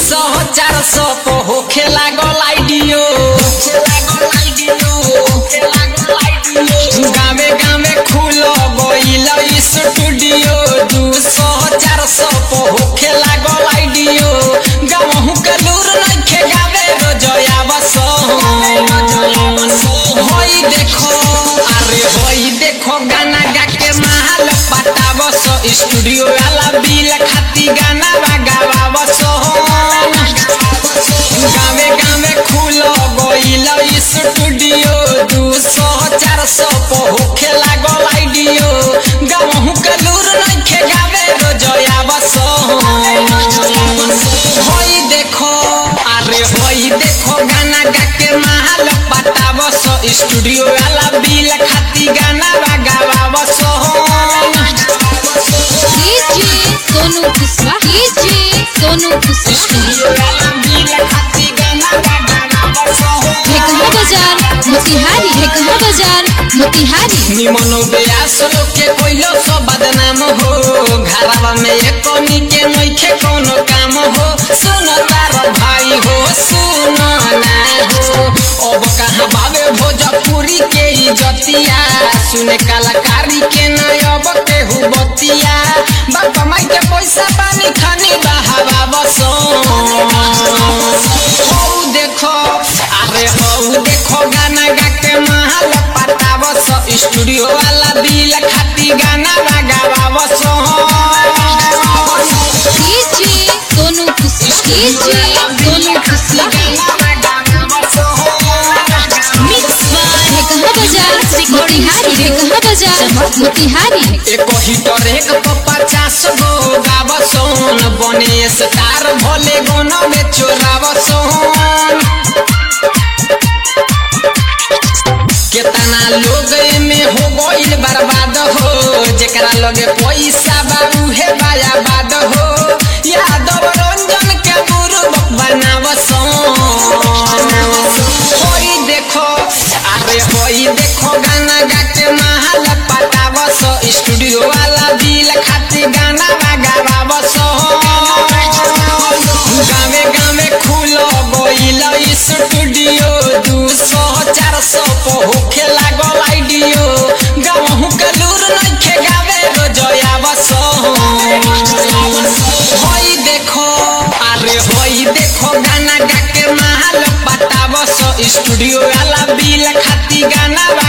सौ चार सौ को होखे लागल आइडियो गावे गावे खुल गइल स्टूडियो दू सौ चार सौ को होखे लागल आइडियो गावहु के लूर नइखे गावे रोजया बस होई देखो अरे होई देखो गाना गा के महल पटावस स्टूडियो वाला बिल खाती गाना बगावस गावे गावे खुल गइल स्टूडियो दू सौ चार सौ को होखे लागल आइडियो गावहु के लूर नइखे गावे रोजया बस होई देखो अरे होई देखो गाना गा के महल पटावस स्टूडियो वाला बिल खाती गाना बगावस DJ Sonu Kushwaha DJ Sonu Kushwaha studio वाला बिल खाती गाना बगावस ढेकहा बाजार मोतिहारी ढेकहा बाजार मोतिहारी निमन बेयास लोग के कोइलो सो बदनाम हो घरवा में एकोनी के नइखे कोनो काम हो सुन तार भाई हो सुन ना हो अब कहाँ बाबे भोजपुरी के इजतिया सुने कलाकारी के न अब केहू बतिया बाप माई के पैसा पानी खानी बहावा बसो हौ देखो अरे हौ देखो गाना गा के महल पटावस स्टूडियो वाला बिल खाती गाना बगावस DJ Sonu Kushwaha DJ Sonu Kushwaha mix by Dhekaha बाजार मोतिहारी ढेकहा बाजार मोतिहारी एक हिटर एक तो पचास गो गावसन बने स्टार भले गोनो में चोरावसन केतना लोग में हो गइल बर्बाद हो जेकरा लगे पैसा बाबू हे बायाबाद हो यादव रंजन के गुरु बनावसन होई देखो अरे होई देखो गाना गा के महल पटावस स्टूडियो वाला बिल खाती गाना बगावस गावे गावे खुल गइल स्टूडियो दू सौ चार सौ को होखे लागल आइडियो गावहु के लूर नइखे गावे रोजया बस होई देखो अरे होई देखो गाना गा के महल पटावस स्टूडियो वाला बिल खाती गाना